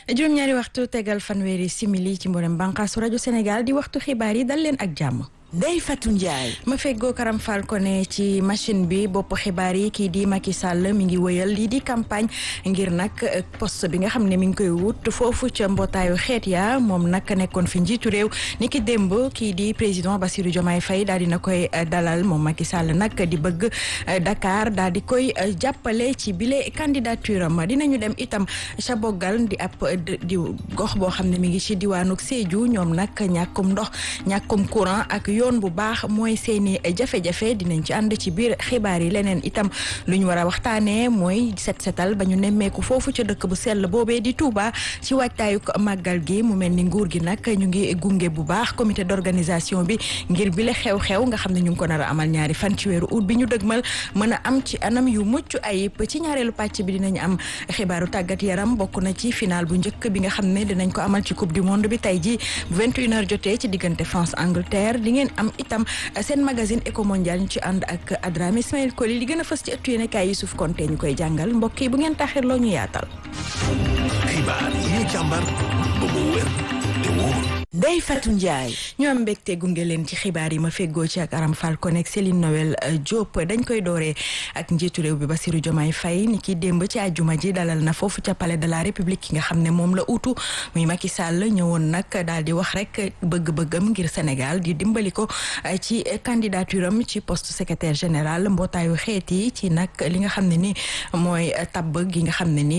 juróom-ñaari waxtu tegal fanweeri simili ci mboolem bànqaasu rajo Sénégal di waxtu xibaar yi dal leen ak jàmm. Ndeye Fatou Ndiaye. ma feggoo Karam Fall ko ne ci machine bi bopp xibaar yi kii di Macky Sall mi ngi wëyal lii di campagne ngir nag poste bi nga xam ne mi ngi koy wut foofu ca mbootaayu xeet ya moom nag nekkoon fi njiitu réew ni ki démb kii di président Bassirou Diomaye Faye daal di na koy dalal moom Macky Sall nag di bëgg Dakar daal di koy jàppale ci bile candidature am dinañu dem itam ca Bogal di ab di gox boo xam ne mi ngi ci diwaanu Sédhiou ñoom nag ñàkkum ndox ñàkkum courant ak. yoon bu baax mooy seeni jafe-jafe dinañ ci ànd ci biir xibaar yi leneen itam lu ñu war a waxtaanee mooy set setal ba ñu nemmeeku foofu ca dëkk bu sell boobee di Touba ci waajtaayu màggal gi mu mel ni nguur gi nag ñu ngi gunge bu baax comité d'organisation bi ngir bile xew-xew nga xam ne ñu ngi ko nar a amal ñaari fan ci weeru août bi ñu dëgmal mën a am ci anam yu mucc ayib ci ñaareelu pàcc bi dinañ am xibaaru tàggat yaram bokk na ci final bu njëkk bi nga xam ne dinañ ko amal ci coupe du monde bi tey ji bu 21h jotee ci diggante France Angleterre di ngeen am itam seen magazine éco mondial ñu ci ànd ak Adrame Ismaël Koli li gën a fës ci ëttu yéene kaay Youssouf Konté ñu koy jàngal mbokk yi bu ngeen taxir loo ñu yaatal. xibaar yi ñu càmbar ba mu wér te wóor. Ndeye Fatou Ndiaye. ñu am mbégte gunge leen ci xibaar yi ma feggoo ci ak Aram Fall Konek Céline Noël Diop dañ koy dooree ak njiitu réew bi Bassirou Diomaye Faye ni ki démb ci àjjuma ji dalal na foofu ca palais de la République ki nga xam ne moom la utu muy Macky Sall ñëwoon nag daal di wax rek bëgg-bëggam ngir Sénégal di dimbali ko ci candidature am ci poste secrétaire général mbootaayu xeet yi ci nag li nga xam ne ni mooy tabb gi nga xam ne ni